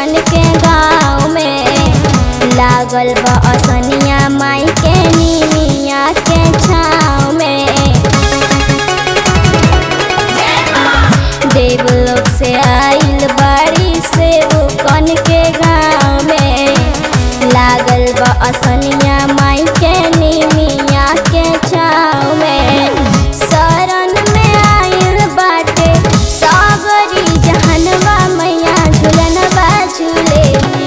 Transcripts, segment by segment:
कन के गाँव में लागल बा असनिया माई के नीमिया के छाँव में देवलोक से आइल बाड़ी से वो कन के गाँव में लागल बा असनिया माई के नीमिया के छाँव में शरण में आइल बाटे सागरी जहनवा मैया झुलनवा झूले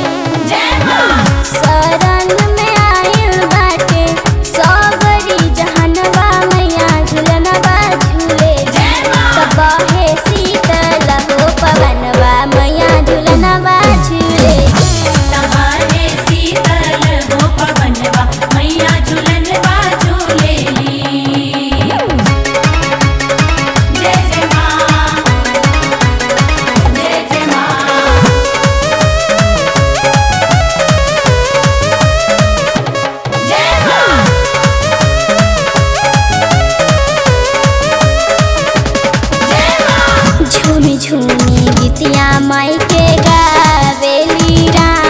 शरण में आइल बाटे सागरी जहनवा मैया झुलनवा झूले तबाहे शीतल हो पवनवा मैया झुलनवा झूले तबाहे शीतल हो पवनवा मैया झूलनवा झूलेली जय जय माँ जय जय माँ जय माँ जय माँ झूमी झूमी गीतिया माई के गावेली राम